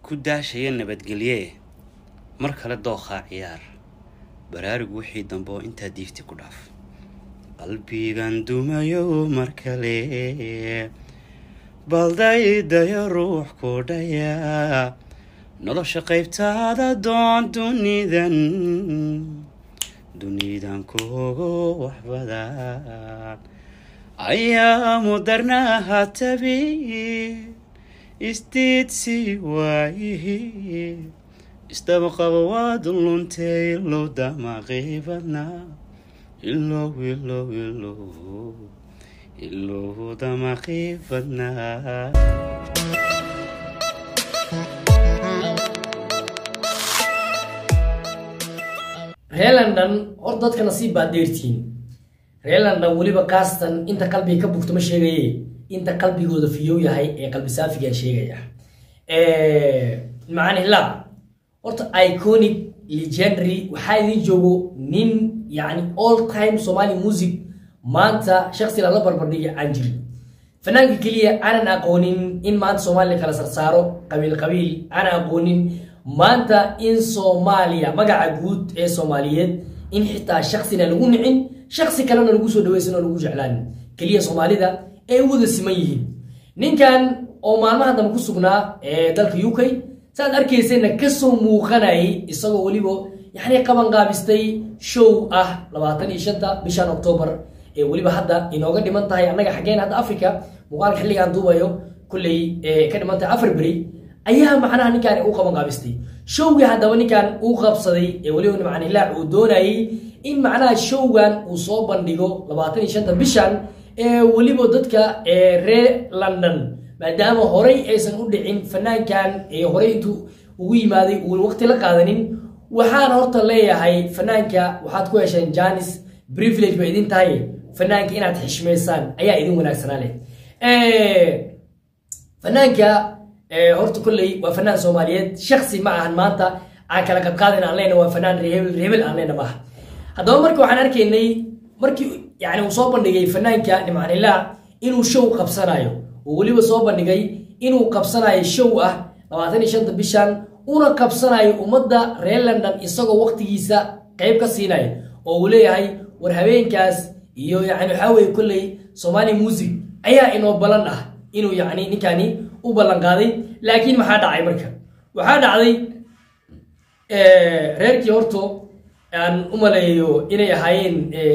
ku daashaya nabadgelye mar kale dookhaa ciyaar baraarug wixii dambe oo intaa diifti ku dhaaf qalbigan dumayo mar kale baldaydayo ruux ku dhaya nolosha qaybtaada doon dunidan dunidan kugu wax badan ayaa mudarnaha tabi isdiidsi waayihi isdabaqaba waad luntay ilow damaqibadna ilow ilow ilow ilow damaqibadna reer london hor dadka nasiib baad dheertihiin reer london weliba kaastan inta qalbiga ka bugto ma sheegaye inta qalbigooda fiyow yahay ee qalbi saafigaan sheegaya macnihla horta iconic legendary waxaa idin joogo nin yani all time somali music maanta shaksi lala barbardhiga aan jirin fanaanka keliya aanan aqoonin in maanta soomaaliya kala sarsaaro qabiil qabiil aanan aqoonin maanta in soomaaliya magaca guud ee soomaaliyeed in xitaa shaksina lagu nicin shaksi kalena lagu soo dhaweysan oo lagu jeclaanin keliya soomaalida ay wada siman yihiin ninkan oo maalmaha dambe ku sugnaa ee dalka u k saaad arkaysayna kasoo muuqanayay isagoo weliba yani qabanqaabistay show ah labaatan iyo shanta bishan octoobar ee weliba hadda inooga dhiman tahay annaga xaggeen hadda africa muuqaalka xilligaan duubayo kulley ka dhiman tahay afar beri ayaa macnaha ninkaan u qabanqaabistay showgii haddaba ninkan uu qabsaday ee weliba macnilaac uu doonayay in macnaha showgan uu soo bandhigo labaatan iyo shanta bishan ee weliba dadka reer london maadaama horey aysan u dhicin fanaankan ee horey intuu ugu yimaaday uu waqti la qaadanin waxaan horta leeyahay fanaanka waxaad ku hesheen janis privilege ba idin tahay fanaanka inaad xishmaysaan ayaa idin wanaagsanaa leh fanaanka horta kolley waa fanaan soomaaliyeed shaksi ma ahan maanta aan kala qadqaadin aan leyna waa fanaan reebel reebel aan leyna maaha haddaba marka waxaan arkaynay markii yani uu soo bandhigay fanaanka nimcanilaa inuu show qabsanayo oo weliba soo bandhigay inuu qabsanayo show ah labaatan iyo shanta bishan una qabsanayo ummadda reer london isagoo waqtigiisa qayb ka siinaya oo uu leeyahay war habeenkaas iyo yani waxaa weye kolley somali music ayaa inoo ballan ah inuu yani ninkani u ballan qaaday laakiin maxaa dhacay marka waxaa dhacday reerkii horto aan u maleeyo inay ahaayeen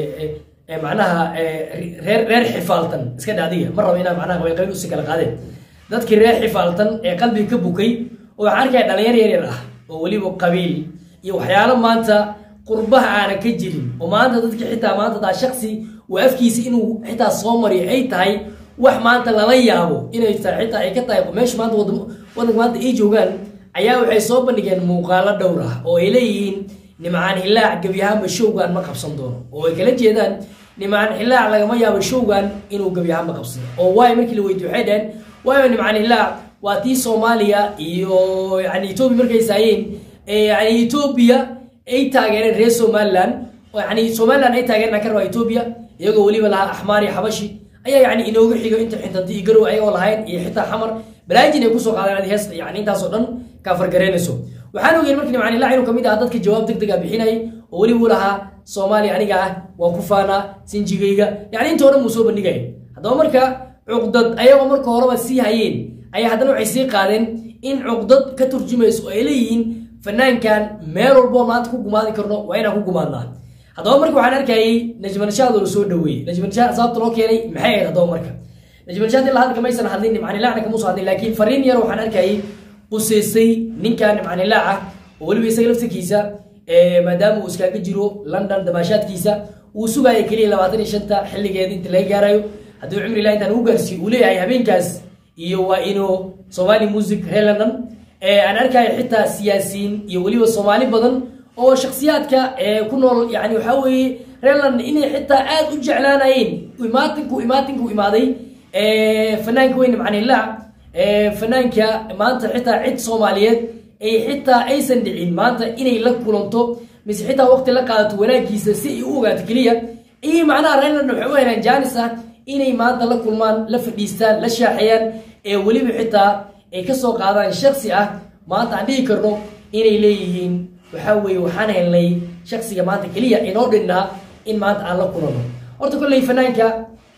macnaha reer reer xifaaltan iska dhaadiga ma rabo inaa macnaha qabiil qabiil usi kala qaadeen dadkii reer xifaaltan ee qalbiga ka bukay oo waxaan arkaya dhalinyar yar yar ah oo weliba qabiil iyo waxyaalo maanta qurbaha aanan ka jirin oo maanta dadkii xitaa maanta daa shaksi uu afkiisa inuu xitaa soo mariyo ay tahay wax maanta lala yaabo inay tahay xitaa ay ka tahay meesha maanta wadanka maanta ay joogaan ayaa waxay soo bandhigeen muuqaalo dhowr ah oo ay leeyihiin nimcaan hilaac gebyahaanba showgan ma qabsan doono oo ay kala jeedaan nimcaan hilaac lagama yaabo showgan inuu gebyahaanba qabsado oo waayo markii la weydiyo waxay dhaheen waayo nimcaan hilaac waa tii soomaaliya iyo yani etoobiya markay saayeen yani etoobiya ay taageereen reer somaliland oo yani somaliland ay taageereen ka rabaa etoobiya iyagoo weliba lahaa axmaar iyo xabashi ayaa yani inooga xigo inta xintadi iyo garow ayagoo lahayn iyo xitaa xamar balaajin ay kusoo qaadeen adi heesta yani intaasoo dhan kaafargareynayso waxaan ogeyn markii nimcaan ilaa inuu kamid ahaa dadka jawaab deg deg a bixinayay oo weliba u lahaa soomaaliya aniga ah waa ku faanaa sinjigayga yani inta o dhan buu soo bandhigaya haddaba marka cuqdad ayagoo marka horeba sii hayeen ayaa haddana waxay sii qaadeen in cuqdad ka turjumayso oo ay leeyihiin fanaankan meel walboo maanta ku gumaadi karno waa inaan ku gumaadnaa haddaba marka waxaan arkayay najmanashaad oo la soo dhaweeyey najmanashaad sababta loo keenay maxay ahayd haddaba marka najmanashaad ilaa hadda kamaysan hadlin nimcanilacna kamuusan hadlin laakiin fariin yar waxaan arkayay quseysay ninkan nimcanilaac ah oo weliba isaga laftirkiisa maadaama uu iskaaga jiro london damaashaadkiisa uu sugaya keliya labaatan iyo shanta xilligeeda inta laga gaarayo haddii cumri ilaa intaan ugu gaarsiiyo uu leeyahay habeenkaas iyo waa inuu somali music reer london aan arkayo xitaa siyaasiyiin iyo weliba soomaali badan oo shaksiyaadka ku nool yani waxaa weeye reer london inay xitaa aada u jeclaanayeen imaatinku imaatinku imaaday fanaanka weyn nimcanilaac fanaanka maanta xitaa cid soomaaliyeed ay xitaa aysan dhicin maanta inay la kulanto mise xitaa waqti la qaadato wanaagiisa si ay u ogaato keliya iyo macnaha reer london waxay u helaan jaanis ah inay maanta la kulmaan la fadhiistaan la shaaxeeyaan ee weliba xitaa ay kasoo qaadaan shaksi ah maanta aan dhihi karno inay leeyihiin waxaa weeye waxaan helnay shaksiga maanta keliya inoo dhinnaa in maanta aan la kulano horta kolley fanaanka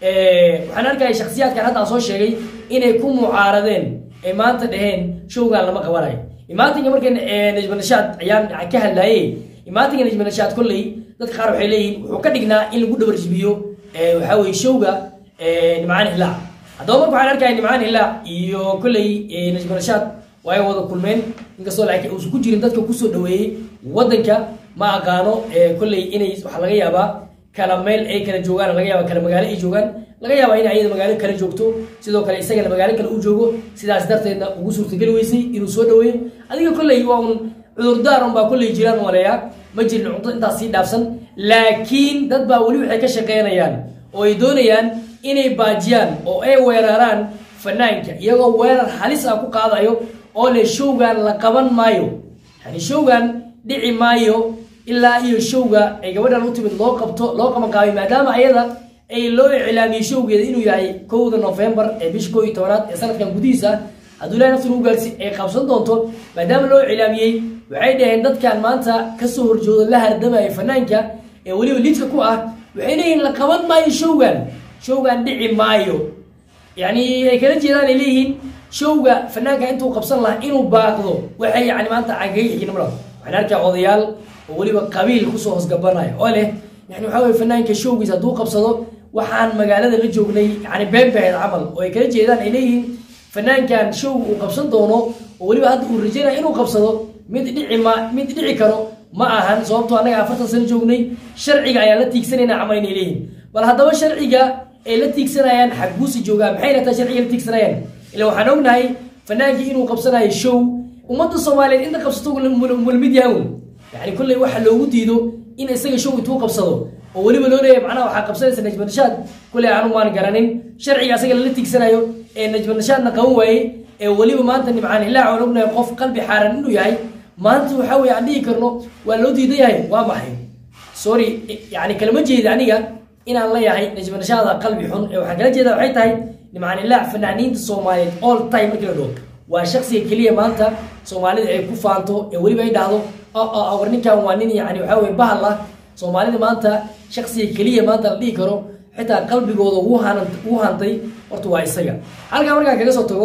waxaan arkaya shaksiyaadkan hadda aan soo sheegay inay ku mucaaradeen ay maanta dhaheen showgaan lama qabanayo imaatinka markan najmanashaad ayaan ka hadlaayey imaatinka najmanashaad kolley dadka qaar waxay leeyihiin wuxuu ka dhignaa in lagu dhabarjibiyo waxaa weye showga nimcaan hilaac haddaba marka waxaan arkaya nimcaan hilaac iyo kolley najmanashaad way wada kulmeen inkastoo laakiin uusan ku jirin dadka kusoo dhaweeyey wadanka ma aqaano kolley inay waxaa laga yaabaa kala meel ay kala joogaan laga yaaba kala magaalo ay joogaan laga yaaba in ayada magaalo kala joogto sidoo kale isagana magaalo kale u joogo sidaas darteedna ugu suurtageli weysay inuu soo dhaweeyo adiga kolley waa un cudurdaar un baa kolley jiraan maleeyaa ma jirin cunto intaas sii dhaafsan laakiin dad baa weli waxay ka shaqeynayaan oo ay doonayaan inay baajiyaan oo ay weeraraan fanaanka iyagoo weerar halis ah ku qaadayo oo le showgan la qaban maayo yani showgan dhici maayo ilaa iyo showga ay gabadhan u timid loo qabto loo qabanqaabay maadaama ayada ay loo iclaamiyey showgeeda inuu yahay kowda novembar ee bisha koo iyo tobanaad ee sanadkan gudihiisa hadduu ilahay nafta lagu gaarsi ay qabsan doonto maadaama loo iclaamiyey waxay dhaheen dadkan maanta kasoo horjoodo la hardamaya fanaanka ee weliba lidka ku ah waxay leeyihiin la qaban maayo showgan showgan dhici maayo yani ay kala jeedaan ay leeyihiin showga fanaanka intuu qabsan lahaa inuu baaqdo waxay yani maanta cagayxinimla waxaan arkaa odayaal oo weliba qabiil kusoo hoosgabanaya oo leh yani waxaa weye fanaanka showgiisa hadduu qabsado waxaan magaalada la joognay yani beenbaheed camal oo ay kala jeedaan ay leeyihiin fanaankan showga uu qabsan doono oo weliba hadda uu rajaynaya inuu qabsado mid dhici ma mid dhici karo ma ahan sababtoo annaga afartan sano joognay sharciga ayaan la tiigsanayna camal inay leeyihin bal haddaba sharciga ay la tiigsanayaan xagguusi joogaa maxayna taa sharciga la tiigsanayaan ila waxaan ognahay fanaankii inuu qabsanayo show ummadda soomaaliyeed inta qabsato mulmid yahawn yani kolley waxa loogu diido in isaga show intuu qabsado oo weliba loo leeyahay macnaha waxaa qabsanaysa najmanashaad kolley aanu maan garanin sharciga asaga lala tiigsanayo ee najmanashaadna qaban waayey ee weliba maanta nimcaan ilaac aan ognahay qof qalbi xaaran inuu yahay maanta waxaa weye aan dhihi karno waa loo diidan yahay waa maxay sorry yani kalama jeeda aniga inaan leeyahay najmanashaada qalbi xun ee waxaan kala jeedaa waxay tahay nimcaan ilaac fanaaniinta soomaaliyeed all time markii la dhaho waa shaksiga keliya maanta soomaalida ay ku faanto ee weliba ay dhahdo war ninkan waa nin yani waxaa weye bahal ah soomaalida maanta shaksiga keliya maanta la dhihi karo xitaa qalbigooda ugu hantay horta waa isaga halkaa markaan kaga soo tago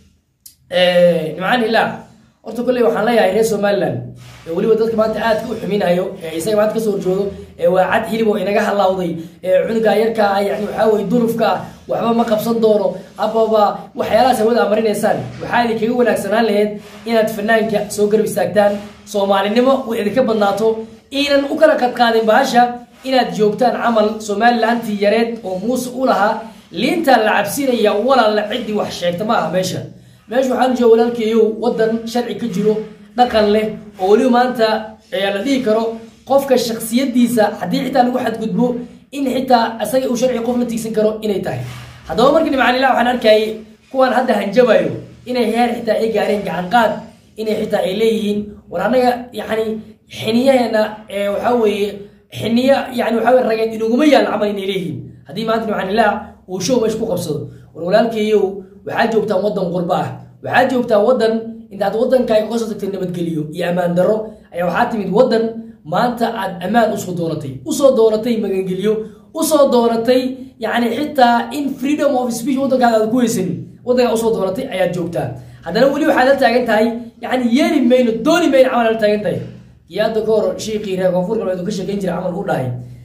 nimcaan ilaac horta kolley waxaan leeyahay reer somaliland ee weliba dadka maanta aadka u xuminayo ee isaga maanta kasoo horjoodo ee waa cad hilib oo inaga halawday ee cunuga yarka ah yani waxaa weye dulufka ah waxba ma qabsan doono hababa waxyaalahaas hawada amarinaysaan waxaa idinkaga wanaagsanaan laheyd inaad fanaanka soo garab istaagtaan soomaalinimo way idinka badnaato iinan u kala qadqaadin bahasha inaad joogtaan camal somalilantii yareed oo muuse u lahaa liintaa la cabsinaya walaalla ciddii wax sheegta ma aha meesha meesha waxaa jooga walaalkeeyow wadan sharci ka jiro dhaqan leh oo weliba maanta ayaa la dhihi karo qofka shaksiyadiisa haddii xitaa lagu xadgudbo in xitaa isaga uu sharci qof la tiigsan karo inay tahay haddaba markii nimcaanillah waxaan arkayay kuwaan hadda hanjabayo inay heer xitaa ay gaareen gacanqaad inay xitaa ay leeyihiin war annaga yani xiniyaheena waxaa weeye xiniya yani waxaa weye rageed inuguma yaal camal inay leeyihiin haddii maanta nimcaanillah uu show meesha ku qabsado war walaalkeeyow waxaa joogtaan wadan qurba ah waxaa joogtaa wadan intaad wadankaaga kasoo tagtay nabadgeliyo iyo ammaan daro ayaa waxaa timid wadan maanta aad ammaan usoo doonatay usoo doonatay magangeliyo usoo doonatay yani xitaa in freedom of speech wadankaada aad ku weysanin wadankaa usoo doonatay ayaad joogtaa haddana weli waxaad la taagan tahay yani yeeli mayno dooni mayno camal la taagan tahay iyo hadda ka hor shiiqii reer koonfur galbeed uu ka sheekeyn jiray camal u dhahay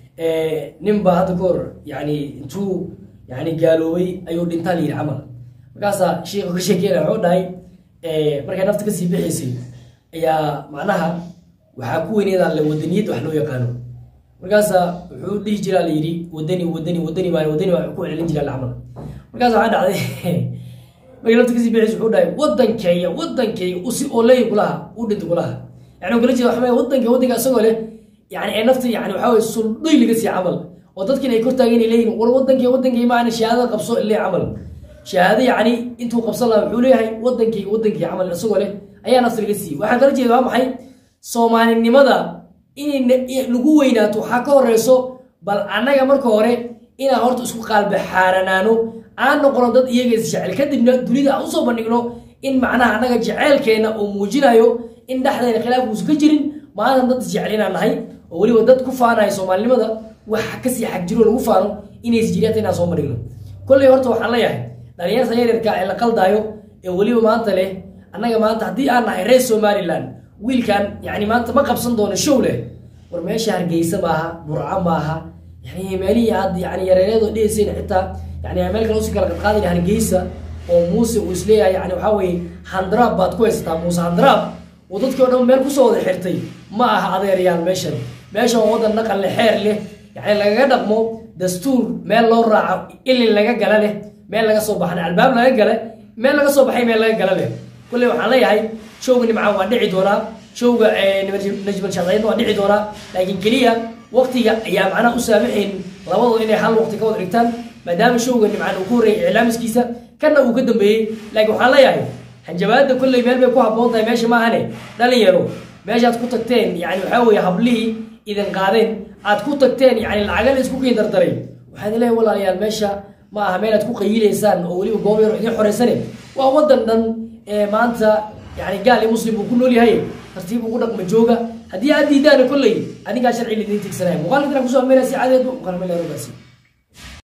nin baa hadda ka hor yani intuu yani gaaloobay ayuu dhintaa la yidhi camal markaasaa sheikhu ka sheekeynaya wuxuu dhahay markay nafta kasii bixaysay ayaa macnaha waxaa ku weyneedaa le wadaniyad wax loo yaqaano markaasaa wuxuu dhihi jiraa la yidhi wadani wadani wadani baa wadani baa ku celin jiraa camal markaas waxaa dhacday markay nafta kasii bixaysay wuxuu dhahay wadankeeya wadankeeya usi oo leeyi kulaha u dhinta kulaha yani kala jeeda waxaa wadanka wadanka isagoo leh yani ee nafta yani waxaa weye suldhoy laga sii camal oo dadkin ay kortaagan ay leeyihin war wadankii wadankii maana shahaadada qabso ile camal shahaado yani intuu qabsan lahaa wuxuu leeyahay wadankii wadankii camal isagoo leh ayaa nafta laga siiyey waxaan kala jeeda waa maxay soomaalinimada inay lagu weynaato waxaa ka horeyso bal annaga marka hore inaan horta isku qaalbaxaaranaano aan noqono dad iyaga isjecel kadibna dunida aan usoo bandhigno in macnaha annaga jeceelkeena uu muujinayo in dhexdeena khilaaf uusan ka jirin maadan dad isjecel inaan nahay oo weliba dad ku faanaya soomaalinimada waxa kasii xagjiro lagu faano inays jiriyata inaan soo marigno kolley horta waxaan leeyahay dhalinyarta yaryarka ee la qaldaayo ee weliba maanta leh annaga maanta haddii aan nahay reer somaliland wiilkan yani maanta ma qabsan doono show leh war meesha hargeysa maaha burco maaha yani meelihii aad yani yareereedoo dheheyseen xitaa yani meel kale usi kala qadqaadaya hargeysa oo muuse uu isleeyahay yani waxaa weeye handraab baad ku haysataa muuse handraab uu dadkii o dhan meel kusoo wada xirtay ma aha adeeryaal meeshan meeshan waa wadan dhaqan le xeer leh yani lagaga dhaqmo dastuur meel loo raaco ilin laga gala leh meel laga soo baxna albaab laga gale meel laga soo baxay meel laga gala leh kulley waxaan leeyahay showga nimcaan waa dhici doonaa showga najmal shaqeyn waa dhici doonaa laakiin keliya waqtiga ayaa macnaha u saamaxayn labadoo inay hal waqti ka wada dhigtaan maadaama showga nimcaan uu ku horreeyay iclaamiskiisa kana uu ka dambeeyey laakiin waxaan leeyahay hanjabaada kolley meel bay ku habboon tahay meesha maahane dhalinyaro meeshaad ku tagteen yani waxaa weeye hablihii idin qaadeen aad ku tagteen yani lacagala isku kiin dardaray waxaad leeyahay walaalayaal meesha ma aha meel aad ku qayilaysaan oo weliba goob yaro idin xoreysane waa wadan dhan ee maanta yani gaal iyo muslim uu ku nool yahay tartiib ugu dhaqma jooga haddii aad diidaana kolley adigaa sharci laidin tigsanaya muuqaalka intaan kusoo ameynaya si cadeed muuqaalmeel rogaasi